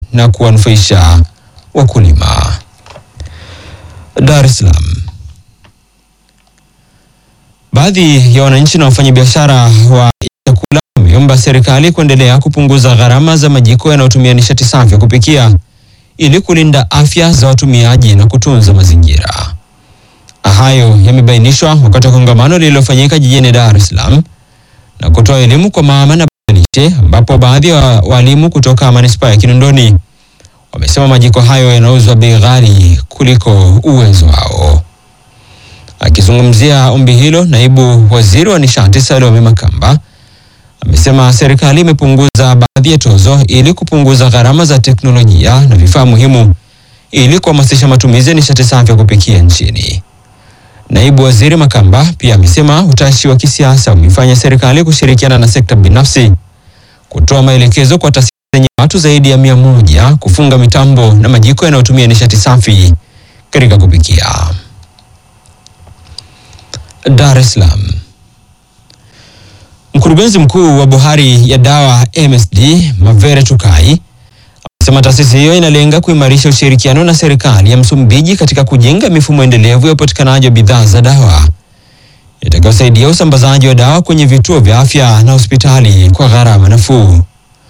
na kuwanufaisha wakulima. Dar es Salaam. Baadhi ya wananchi na wafanyabiashara wa chakula wameomba serikali kuendelea kupunguza gharama za majiko yanayotumia nishati safi ya kupikia ili kulinda afya za watumiaji na kutunza mazingira. Hayo yamebainishwa wakati wa kongamano lililofanyika jijini Dar es Salaam na kutoa elimu kwa mama na lishe, ambapo baadhi ya wa walimu kutoka manispaa ya Kinondoni wamesema majiko hayo yanauzwa bei ghali kuliko uwezo wao. Akizungumzia ombi hilo, naibu waziri wa nishati Salome Makamba amesema serikali imepunguza baadhi ya tozo ili kupunguza gharama za teknolojia na vifaa muhimu ili kuhamasisha matumizi ya nishati safi ya kupikia nchini. Naibu waziri Makamba pia amesema utashi wa kisiasa umefanya serikali kushirikiana na sekta binafsi kutoa maelekezo kwa taasisi zenye watu zaidi ya mia moja kufunga mitambo na majiko yanayotumia nishati safi katika kupikia. Dar es Salaam. Mkurugenzi mkuu wa bohari ya dawa MSD Mavere Tukai amesema taasisi hiyo inalenga kuimarisha ushirikiano na serikali ya Msumbiji katika kujenga mifumo endelevu ya upatikanaji wa bidhaa za dawa itakayosaidia usambazaji wa dawa kwenye vituo vya afya na hospitali kwa gharama nafuu.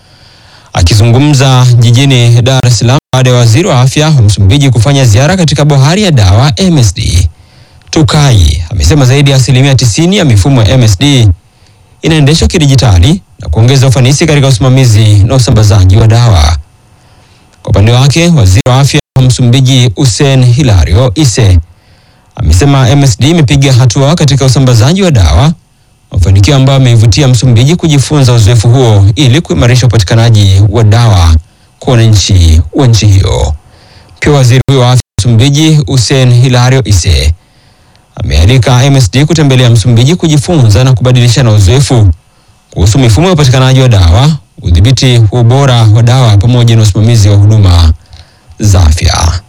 Akizungumza jijini Dar es Salaam baada ya waziri wa afya wa Msumbiji kufanya ziara katika bohari ya dawa MSD, Tukai amesema zaidi ya asilimia tisini ya mifumo ya MSD inaendeshwa kidijitali na kuongeza ufanisi katika usimamizi na usambazaji wa dawa. Kwa upande wake, waziri wa afya wa Msumbiji Hussein Hilario Isse amesema MSD imepiga hatua katika usambazaji wa dawa, mafanikio ambayo ameivutia Msumbiji kujifunza uzoefu huo ili kuimarisha upatikanaji wa dawa kwa wananchi wa nchi hiyo. Pia waziri huyo wa afya wa Msumbiji Hussein Hilario Isse amealika MSD kutembelea Msumbiji kujifunza na kubadilishana uzoefu kuhusu mifumo ya upatikanaji wa dawa, udhibiti wa ubora wa dawa pamoja na usimamizi wa huduma za afya.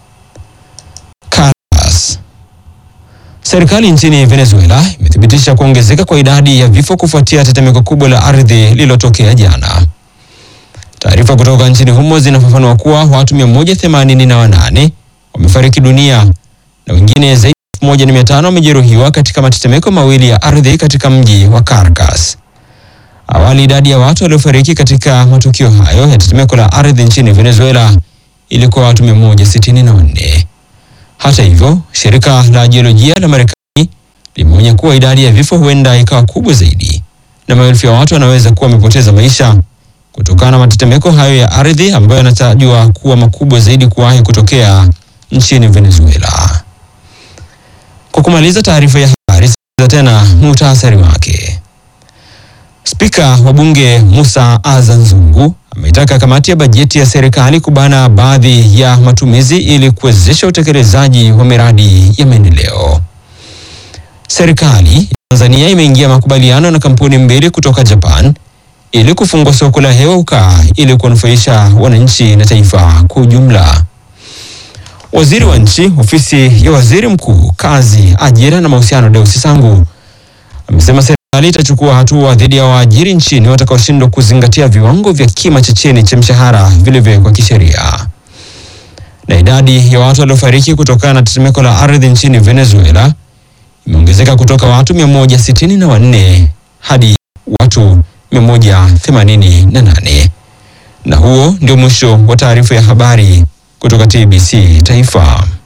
Caracas. Serikali nchini Venezuela imethibitisha kuongezeka kwa idadi ya vifo kufuatia tetemeko kubwa la ardhi lililotokea jana. Taarifa kutoka nchini humo zinafafanua kuwa watu 188 wamefariki dunia na wengine zaidi ya 1500 wamejeruhiwa katika matetemeko mawili ya ardhi katika mji wa Caracas. Awali idadi ya watu waliofariki katika matukio hayo ya tetemeko la ardhi nchini Venezuela ilikuwa watu 164. Hata hivyo, shirika la jiolojia la Marekani limeonya kuwa idadi ya vifo huenda ikawa kubwa zaidi na maelfu ya watu wanaweza kuwa wamepoteza maisha kutokana na matetemeko hayo ya ardhi ambayo yanatajwa kuwa makubwa zaidi kuwahi kutokea nchini Venezuela. Kwa kumaliza taarifa ya habari, sikiliza tena muhtasari wake. Spika wa Bunge Musa Azan Zungu ameitaka kamati ya bajeti ya serikali kubana baadhi ya matumizi ili kuwezesha utekelezaji wa miradi ya maendeleo. Serikali ya Tanzania imeingia makubaliano na kampuni mbili kutoka Japan ili kufungua soko la hewa ukaa ili kuwanufaisha wananchi na taifa kwa ujumla. Waziri wa Nchi, Ofisi ya Waziri Mkuu, Kazi, Ajira na Mahusiano, Deusi Sangu amesema serikali itachukua hatua dhidi ya waajiri nchini watakaoshindwa kuzingatia viwango vya kima cha chini cha mshahara vilivyowekwa kisheria. Na idadi ya watu waliofariki kutokana na tetemeko la ardhi nchini Venezuela imeongezeka kutoka watu 164 hadi watu 188. Na huo ndio mwisho wa taarifa ya habari kutoka TBC Taifa.